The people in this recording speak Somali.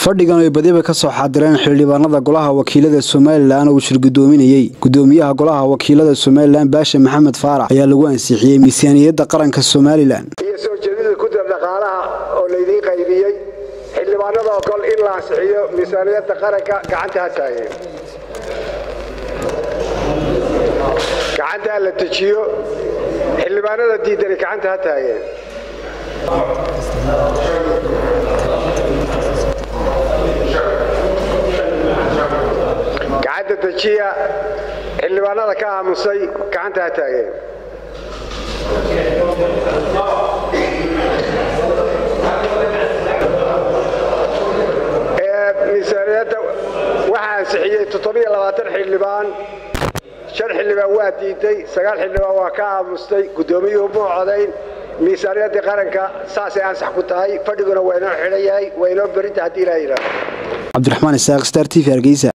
fadhigan ay badiba ka soo xaadireen xildhibaanada golaha wakiilada somalilan uu shirgudoominayey gudoomiyaha golaha wakiilada somalilan baashe maxamed faarax ayaa lagu ansixiyey miisaaniyadda qaranka somalilan iyo soo jeedida gudda dhaqaalaha oo laydiin qaybiyey xildhibaanada ogol in la ansixiyo miisaaniyadda qaranka gacanta ha taageen gacanta ha la dejiyo xildhibaanada diidani gacanta ha taageen gacanta dejiya xildhibaanada ka aamusay gacanta ha taageen miisaaniyadda waxaa ansixiyey xildhibaan shan xildhibaan waa diiday sagaal xildhibaan waa ka aamustay guddoomiyuhu muu codayn miisaaniyaddii qaranka saasay ansax ku tahay fadhiguna waa inoo xidhan yahay waa inoo berinta haddii ilaa yidhaahdo cabdiraxmaan isaaq star t v hargeysa